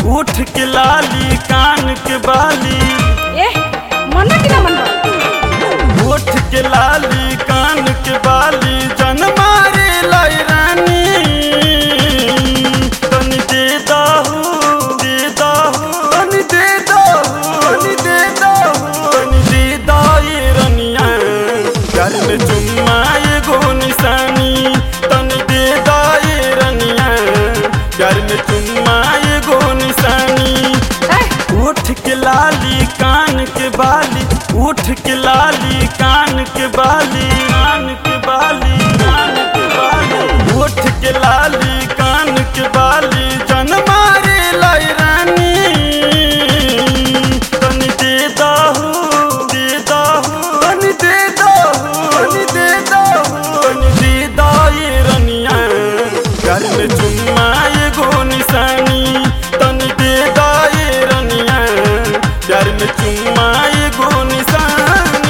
उठ के लाली कान के बाली ए मन कि ना मन उठ के लाली कान के बाली जन मारे लाई रानी तनी दे दाहू दे दाहू तनी दे दाहू तनी दे दाहू तनी दे दाए रनिया प्यार में चुम्मा एगो निशानी तनी दे दाए रनिया प्यार में चुम्मा एगो निशानी ए उठ के लाली कान के बाली उठ के लाली कान के बाली कान के बाली कान के बाली उठ के लाली कान के बाली जन मारे लाई रानी तनी दे दाहू दे दाहू तनी दे दाहू तनी दे दाहू तनी दे दाए रनिया प्यार में चुम्मा एगो निशानी तनी दे दाए रनिया प्यार में चुम्मा एगो निशानी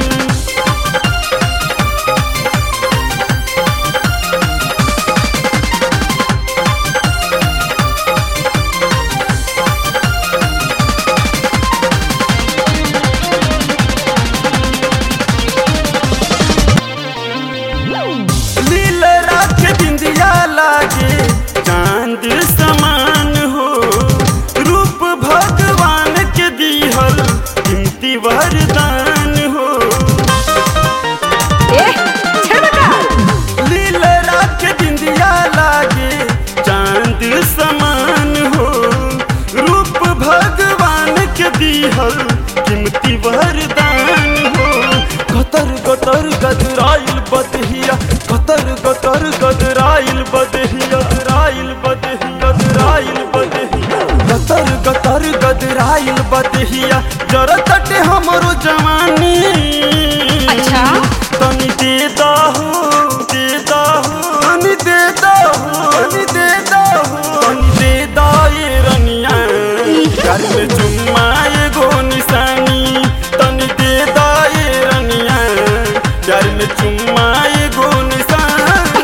लील राख बिंदिया लागे चांद समान हो रूप भगवान के दिहल कीमती वरदान हो ए छेड़ का लील राख बिंदिया लागे चांद समान हो रूप भगवान के दिहल कीमती वरदान हो गतर गतर गदराइल बदहिया गतर गतर गदराइल बदहिया राइल बदहिया गदराइल बदहिया गतर गतर गदराइल बदहिया जरा तटे हमरो जवानी अच्छा। तनी दे दाहू दे दाहू तनी दे दाहू तनी दे दाहू तनी दे दाए रनिया प्यार में चुम्मा एगो निशानी तनी दे दाए रनिया प्यार में चुम्मा एगो निशानी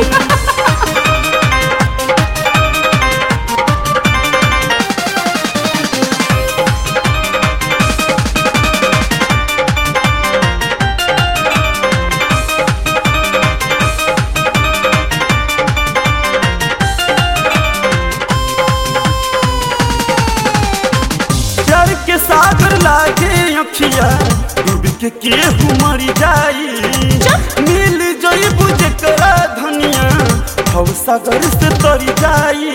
प्यार के सागर लागे अखिया डूब के केहू मर जाई मिल जईबू जेकरा धनिया भव सागर से तर जाई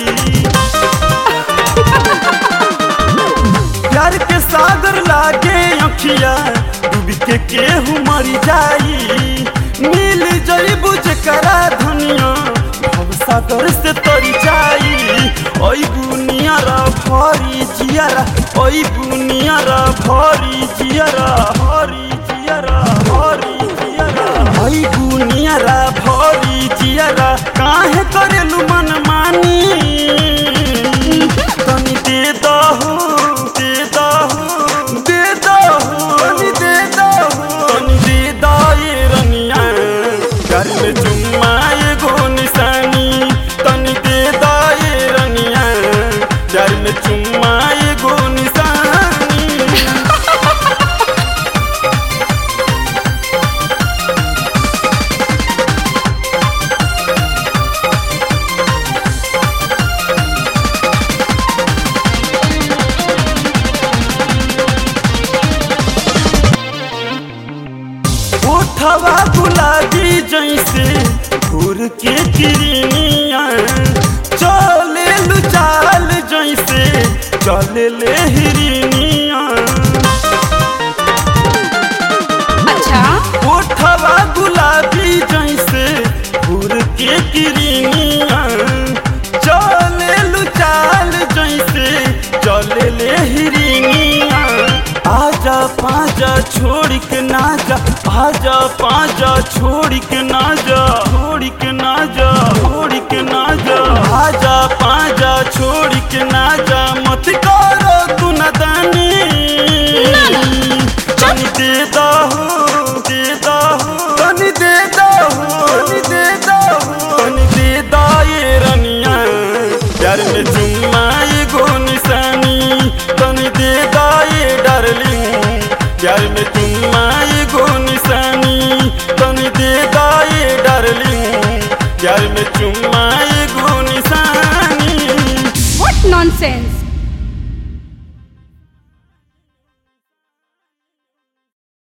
प्यार के सागर लागे अखिया डूब के केहू मर जाई मिल जईबू जेकरा धनिया भव सागर से तर जाई ओई बुनियारा भरी जियारा ओई बुनियारा भरी जियारा भरी जियारा भरी जियारा ओई बुनियारा भरी जियारा काहे करेलु मन मानी तनी दे दहू दे दहू दे दहू तनी दे दहू तनी दे दाए रनिया घर में चुम्मा एगो निशानी तनी दे दाए रनिया घर में चुम्मा एगो निशानी उठवा गुलाबी जैसे घूर के किरनिया चले लू चाल जैसे चले ले हिरनिया अच्छा उठवा गुलाबी जैसे घूर के किरनिया चले लू चाल जैसे चले ले हिरनिया आजा पाजा छोड़ के ना जा आजा पाजा छोड़ के ना जा छोड़ के ना जा छोड़ के ना जा आजा पाजा छोड़ के ना जा मत करो तू नदानी तनी दे दहू दे दहू तनी दे दहू तनी दे दहू तनी दे दाए रनिया प्यार में चुम्मा एगो निशा चुम्मा